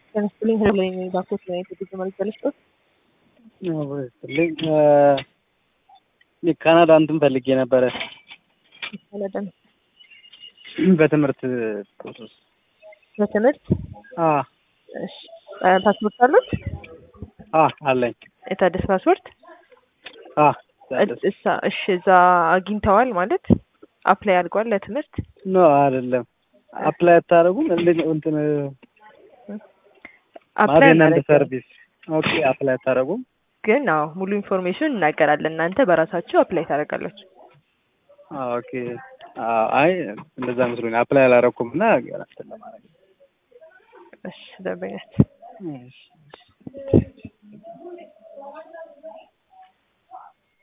ተነስተልኝ ህልም ባኮት ነው የተጉዞ መልስ ልስጦት ስልኝ ካናዳ እንትን ፈልጌ ነበረ ካናዳ በትምህርት ፕሮሰስ በትምህርት አ እሺ ፓስፖርት አሉት? አ አለኝ የታደሰ ፓስፖርት አ እሳ እሺ እዛ አግኝተዋል ማለት አፕላይ አድርጓል ለትምህርት ኖ አይደለም አፕላይ አታደርጉም እንዴት ነው እንትን አፕላይ ማዜናንድ አናደርግም። ሰርቪስ ኦኬ አፕላይ አታደርጉም ግን አዎ ሙሉ ኢንፎርሜሽን እናገራለን እናንተ በራሳችሁ አፕላይ ታደርጋላችሁ አ ኦኬ አ አይ እንደዛ መስሎኝ አፕላይ አላደረኩም እና ገና እንትን ለማድረግ እሺ ደንበኛት እሺ